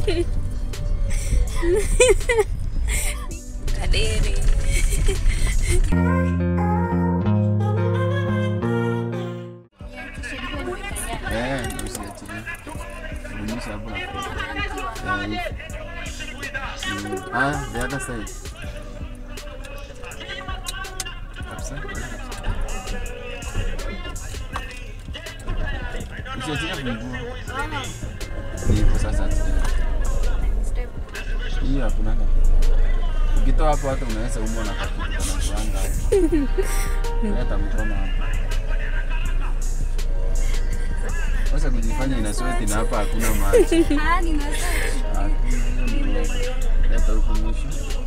Kadiri. Eh, ndio usiachilie. Rudisha hapo na Eh, hivi. Mm, Ah, the other side. Kabisa. Usiachilie funguo. Ni hivyo sasa. Hiyo hakuna Ukitoa hapo hata unaweza umwa na kakitu kana kuanga. Leta mkono hapo. Sasa kujifanya ina sweat na hapa hakuna maji. Ah, nina Ah, hiyo ni uongo. Leta huku mwisho.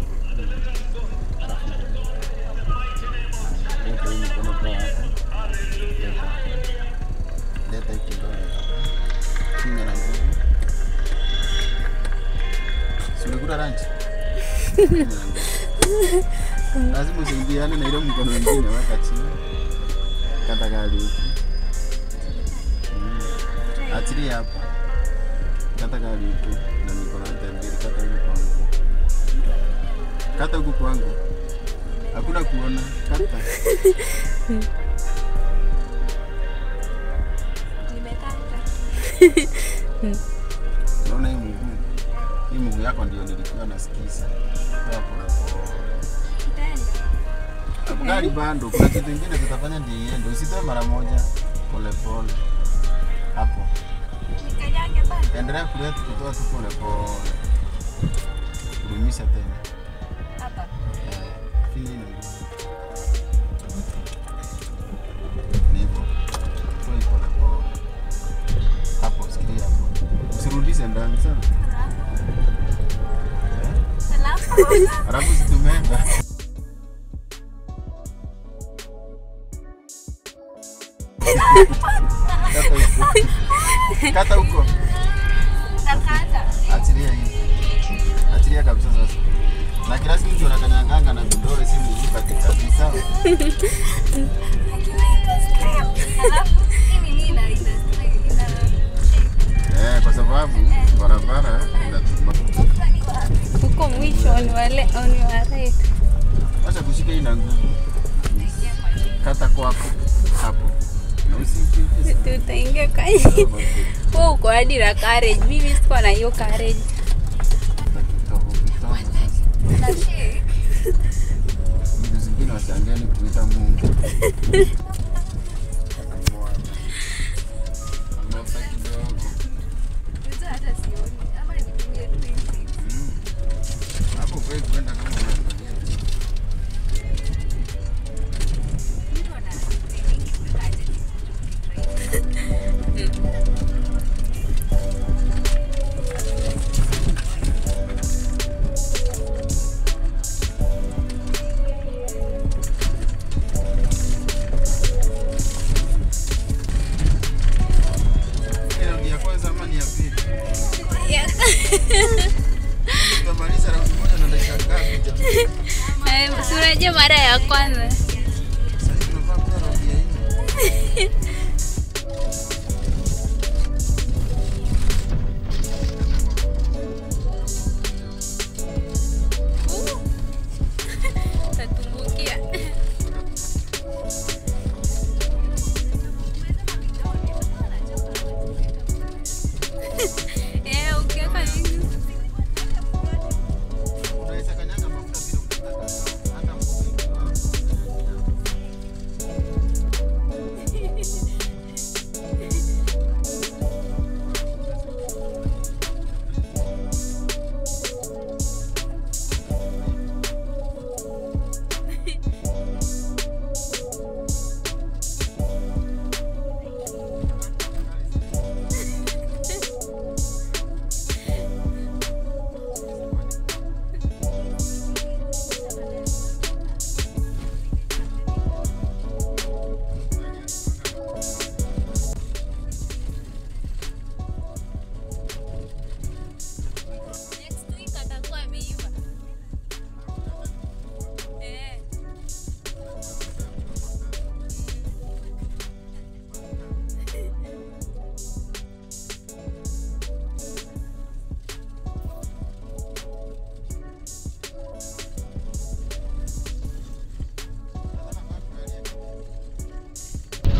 Leta hii mikono kwa hapa. Leta. Leta hii kidole hapa. Kinga na nguvu. Si umekula lunch? Kinga na nguvu. Lazima usaidiane na ile mkono mwingine weka chini. Kata gari huku. Mm. Achilia hapa. Kata gari huku na mikono yote mbili. Kata huku kwangu. Kata huku kwangu. Hakuna kuona. Kata. nimekata. Unaona hii mguu? Hii mguu yako ndio nilikuwa nasikiza. Toa pole pole. Itaenda. Gari bando, kuna kitu kingine tutafanya ndio iende. Usitoe mara moja. Pole pole. Hapo. Nikanyage bado. Endelea kuleta kutoa tu pole pole. Kudumisha tena. Hapa. Eh, finya ile mguu. Ni hivyo. Toa hii pole pole. Hapo, sikilia hapo. Usirudishe ndani sana. Eh? Alafu Alafu situmeenda. Kata huko. Kata huko. nakata. Achilia hii. Achilia kabisa sasa. Na kila siku ndio nakanyanganga na vidole si mguu katikati sawa? Alafu hii ni nini ina ina ina Eh, kwa sababu barabara inatuma. huko mwisho ni wale ni wa right. Acha kushika hii na nguvu. Kata kwako hapo. Na usikimbie. Tutaingia kwa wewe uko hadi na courage. Mimi siko na hiyo courage. Kidogo kidogo sasa. Vitu zingine wachangeni kuita Mungu. Ngosa kidogo. Mm. Hapo huwezi kwenda kama unaangalia. Ile raundi ya kwanza ama ni ya pili? Tutamaliza raundi moja na dakika ngapi jamani? Eh, si unajua mara ya kwanza. Sasa hivi tunafaa kuwa raundi ya nne. Tatumbukia. Eh, ukiweka hivi. Unaweza kanyaga mafuta bila kutaka hata mkono.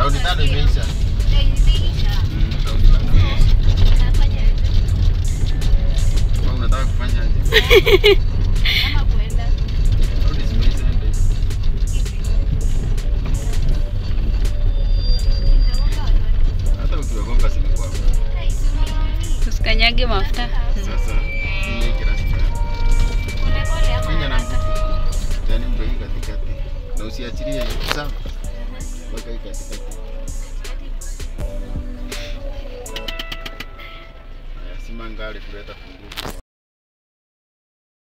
Raundi tano imeisha. Mm, raundi tano imeisha. Wewe unataka kufanya aje? Raundi zimeisha ende. Hata ukiwagonga zimekuwa. Usikanyage mafuta. Sasa ile kirasi Finya na nguvu. Yaani mbeki katikati. Na usiachilie sawa. Weka hii katikati. Haya, Simangale kuleta funguo.